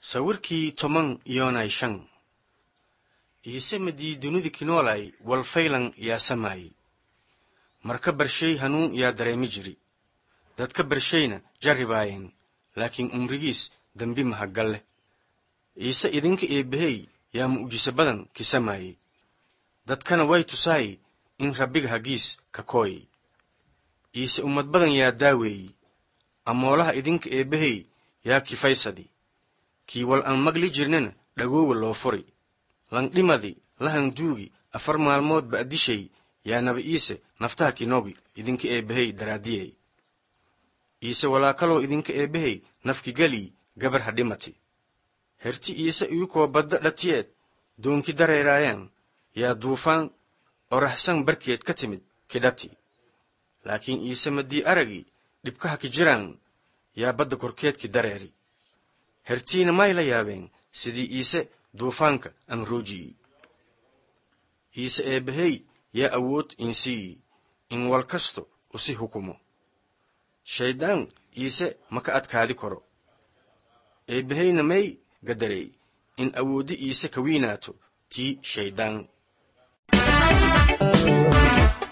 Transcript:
sawirkii toban iyonay shan iise madii dunida kinoolay walfaylan yaa samaayey marka barshay hanuun yaa dareemi jiri dadka barshayna jarribaayeen laakiin umrigiis dembi mahaggal leh iise idinka eebbahey yaa mu'jiso badan kisamaayey dadkana way tusaay in rabbiga hagiis ka kooyey iise ummad badan yaa daaweeyey amoolaha idinka eebbahey yaa kifaysadi kii wal aan magli jirnana dhagoowa loo furi langdhimadi lahanduugi afar maalmood ba'dishay yaa naba iise naftaha kinoogi idinka eebbahey daraadiyey iise walaakaloo idinka eebbahey nafkigelii gabar ha dhimati herti iise iyukoo badda dhatiyeed doonki dareeraayaan yaa duufaan oraxsan barkeed ka timid kidhati laakiin iise madii aragii dhibkaha ki jiraan yaa badda korkeedki dareeri hertiina may la yaabeen sidii iise duufaanka anruujiyey iise eebbahey yaa awood insiiyi in wal kasto usi hukumo shayddaan iise ma ka adkaadi karo eebbaheyna may gadarey in awooddi iise ka wiinaato tii shayddaan